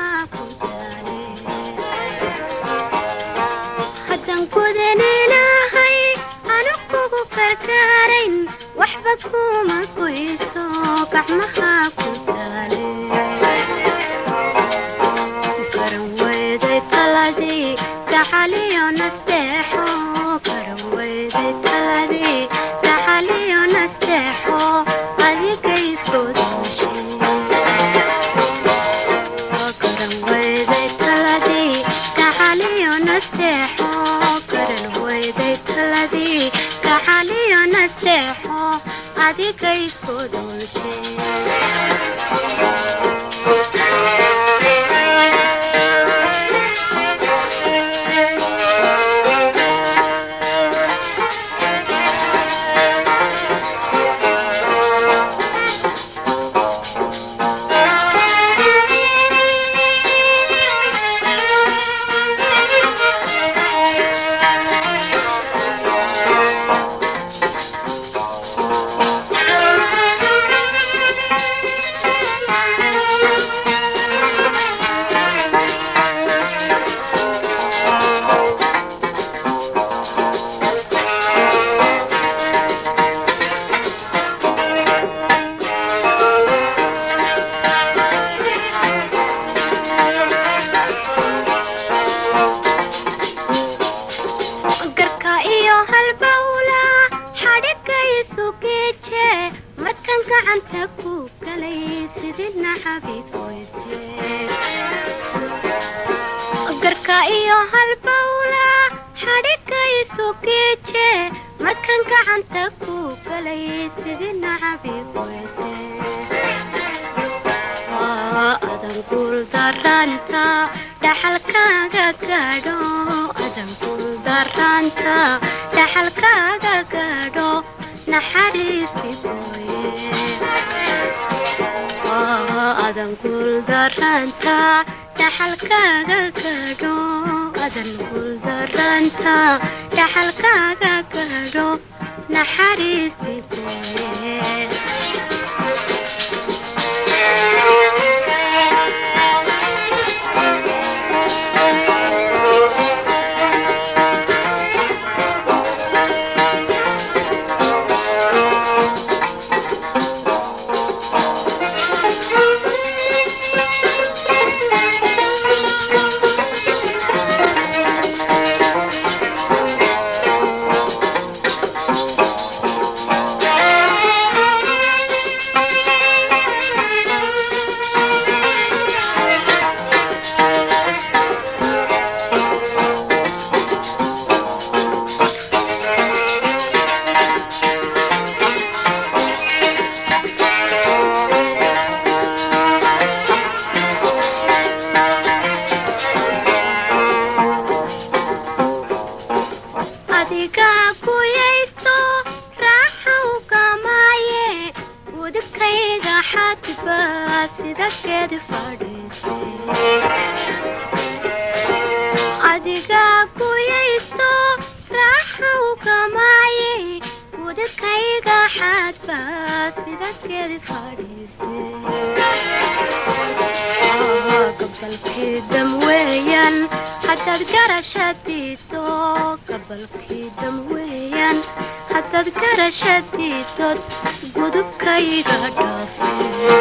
gacmaha ku taale haddan kudan ilaahay anu kugu karkaarayn waxba kuma goyso gacmaha ku taale garan weyday taladii gacaliyo nasteexo garan weyday taladii gacaliyo nasteexo adiga isku dooshay garan weyday taladii gacaliyo nasteexo garan weyday taladii gacaliyo nasteexo adiga isku garka iyo halbawla xadhiga isu geeje markan gacanta ku galay sidina xabiib weyse garka iyo halbawla xadhiga isu geeje markan gacanta ku galay sidina xabiib weyse adan guuldaranta dhaxalkaaga gaadho adan guuldaranta dhaxalkaaga gaadho naxariisti gooye adan guuldaranta dhaxalkaaga gaadho adan guuldaranta dhaxalkaaga gaadho naxariisti gooye adiga kuyaysto raaxa ugamaaye udubkayga xadba sida geed fadhiiste adiga kuyaysto raaxa ugamaaye udubkayga xadba sida geed fadhiiste gabalkii dam weeyaan haddaad garashadiido gabalkii dam weeyaan haddaad garashadiidod gudubkayga dhaafe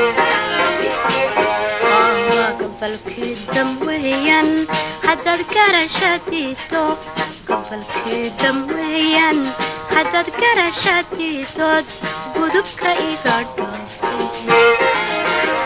gabalkii dam weeyaan haddaad garashadiido gabalkii dam weeyaan haddaad garashadiidod gudubka iga dhaafe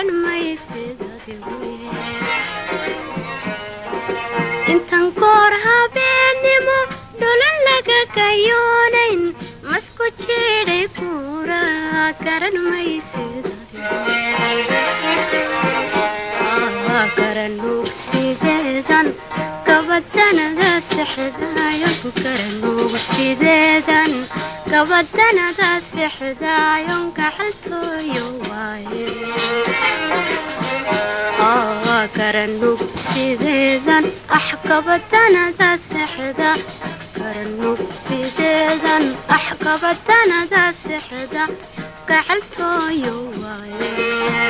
garan maysid adigu intan koor habeennimo dhulan laga gayoonayn masku jiidhay kuura garan maysid garanuug sideedan gabadanada sexdaayo garanuug sideedan gabadanada sexdaayon gacaltooyo waaye garanuug sideedan ax gabadanada sexda garanuug sideedan ax gabadanada sexda gacaltooyo waaye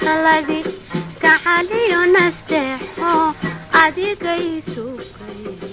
gacaliyo nasteexo adigay sugay